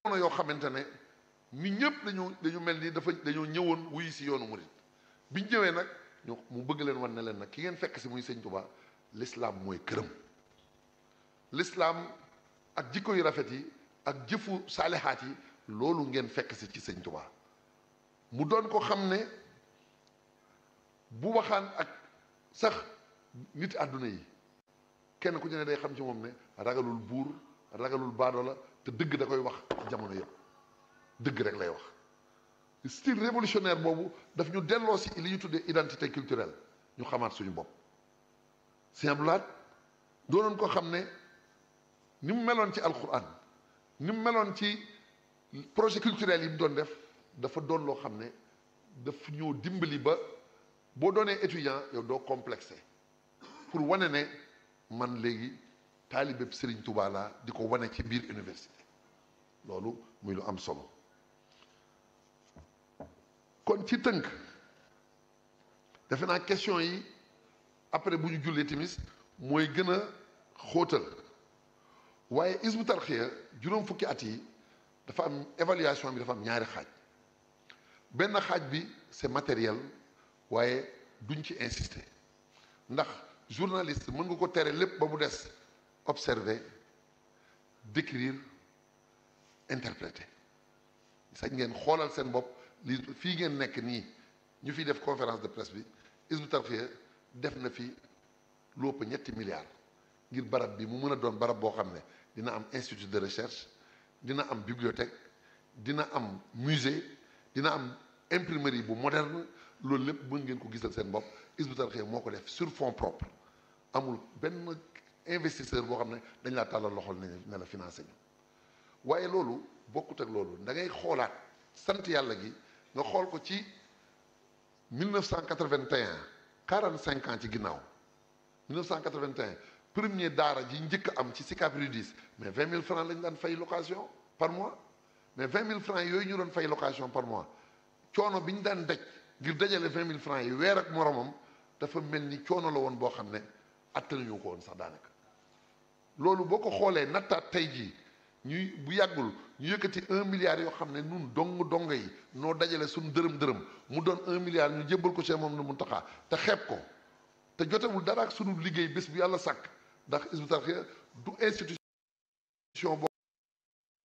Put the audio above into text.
yoo xamante ne ñu ñëpp dañu dañu mel ni dafa dañoo ñëwoon wuyu si yoonu murit biñ ñëwee nag ñu mu bëgg leen wan ne leen nag ki ngeen fekk si muy sëñ Tuubaa l'islam mooy këram l'islam ak jikko yu rafet yi ak jëfu saalihaat yi loolu ngeen fekk si ci sëñ Tuubaa mu doon ko xam ne bu waxaan ak sax nit àdduna yi kenn ku ci ne day xam ci moom ne ragalul buur ragalul baadoo la te dëgg da koy wax ci jamono yëpp dëgg rek lay wax style révolutionnaire boobu daf ñu delloo si li ñu tuddee identité culturelle ñu xamaat suñu bopp Sëñ Abdou Lahad doonoon ko xam ne ni mu meloon ci alquran ni mu meloon ci projet culturel yi mu doon def dafa doon loo xam ne daf ñoo dimbali ba boo doonee étudiant yow doo complexé pour wane ne man léegi taalibeb Serigne Touba laa di ko wane ci biir université loolu muy lu am solo kon ci tënk defe naa question yi après bu ñu jullee timis mooy gën a xóotal waaye Hizbut Tarqiyyah juróom fukki at yi dafa am évaluation bi dafa am ñaari xaaj benn xaaj bi c'est matériel waaye duñ ci insister ndax journaliste mën nga ko tere lépp ba mu des observer décrire interpréter sañ ngeen xoolal seen bopp li fii ngeen nekk nii ñu fiy def conférence de presse bi Hizbut Tarqiyyah def na fi lu ëpp ñetti milliards ngir barab bi mu mën a doon barab boo xam ne dina am institut de recherche dina am bibliothèque dina am musée dina am imprimerie bu moderne loolu lépp mën ngeen ko gisal seen bopp Hizbut Tarqiyyah moo ko def sur fonds propres amul benn investisseur boo xam ne dañ laa tàllal loxol ne ne la financé ñu waaye loolu bokkut ak loolu da ngay xoolaat sant yàlla gi nga xool ko ci 1981 45 ans ci ginnaaw 1981 premier daara ji njëkk am ci Sicap Rue 10 mais 20 000 francs lañ daan fay location par mois mais 20 000 francs yooyu ñu doon fay location par mois coono bi ñu daan daj ngir dajale 20 000 francs yi weer ak moromam dafa mel ni coono la woon boo xam ne attanuñu ko woon sax daanaka loolu boo ko xoolee nattaat tey jii ñuy bu yàggul ñu yëkkati un milliard yoo xam ne nun dong dong yi noo dajale suñu dërëm dërëm mu doon un milliard ñu jébbal ko Cheikh Mouhamadou Mountakha te xeeb ko te jotewul dara ak sunu liggéey bés bu yàlla sàkk ndax Hizbut Tarqiyyah du institution boo